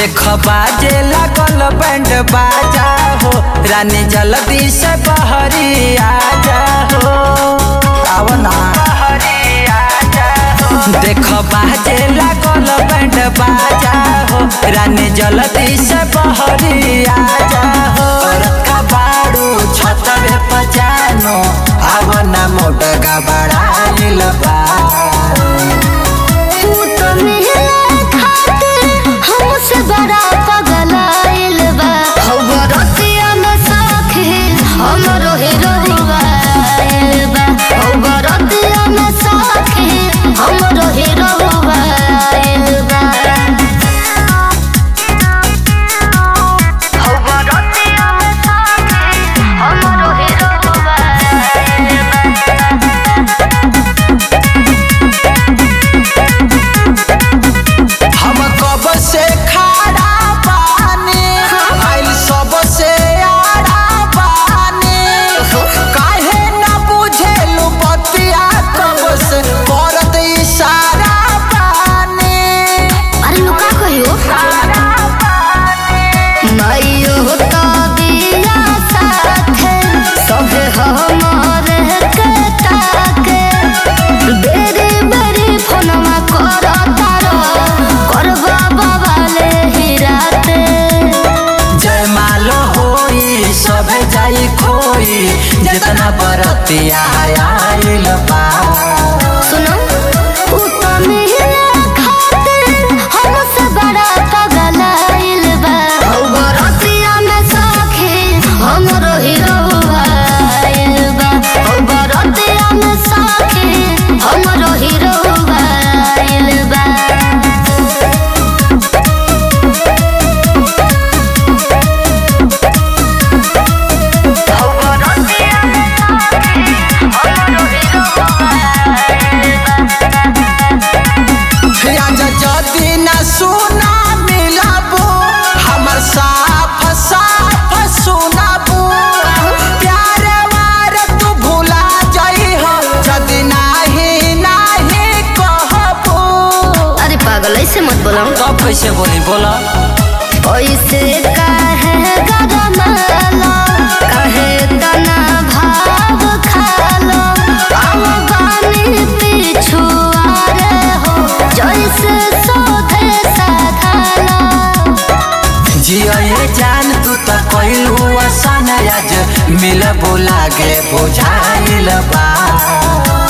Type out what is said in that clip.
देख बाजे लागल बैंड बाजा हो रानी जल्दी से बहरी आजा हो आव ना देख बाजे लागल बैंड बाजा हो रानी जल्दी से बहरी आजा हो रखा बाड़ू छतवे पजानो आव ना मोटगा बड़ाइल बा तू तो मिले खातिर हमसे बड़ा पगलाइल बा हौ बरतिया में साखी हमरो हीरोइल बा हौ बरतिया में साखी हमरो हीरोइल बा हौ बरतिया में साखी हमरो हीरोइल बा हम कब से खड़ा बानी आइल सब से आड़ा बानी काहे ना बुझेलु बतिया कब से करत इशारा बानी अरे लुका कहियो माइयो तो दिया साथे सभे हमारे के ताके बेरी बेरी फोनमा कर तारो करबा बाबाले हिराते जय माल होई सब जाई खोई जितना बरतिया आइल बा सुनो उ तो मिले खातिर हमसे बड़ा पगलाइल बा हौ बरतिया में साखी हमरो हीरो आइल बा हौ बरतिया में साखी हमरो हीरो आइल बा हौ बरतिया में साखी हमरो हीरो आइल बा राजा जदी न सुना मिलाबू हमर साफ साफ सुनाबू प्यारे वार तू भुला जाई हो जदी नाही नाही कहबू अरे पागल ऐसे मत बोला कब कैसे बोली बोला ऐसे काहे गरमालो काहे तना भाव खालो आव बानी पिछुआरे हो जैसे सोधे साधालो जिया ये जान तू त कैलू आसान आज मिलबू लागे बुझाइल बा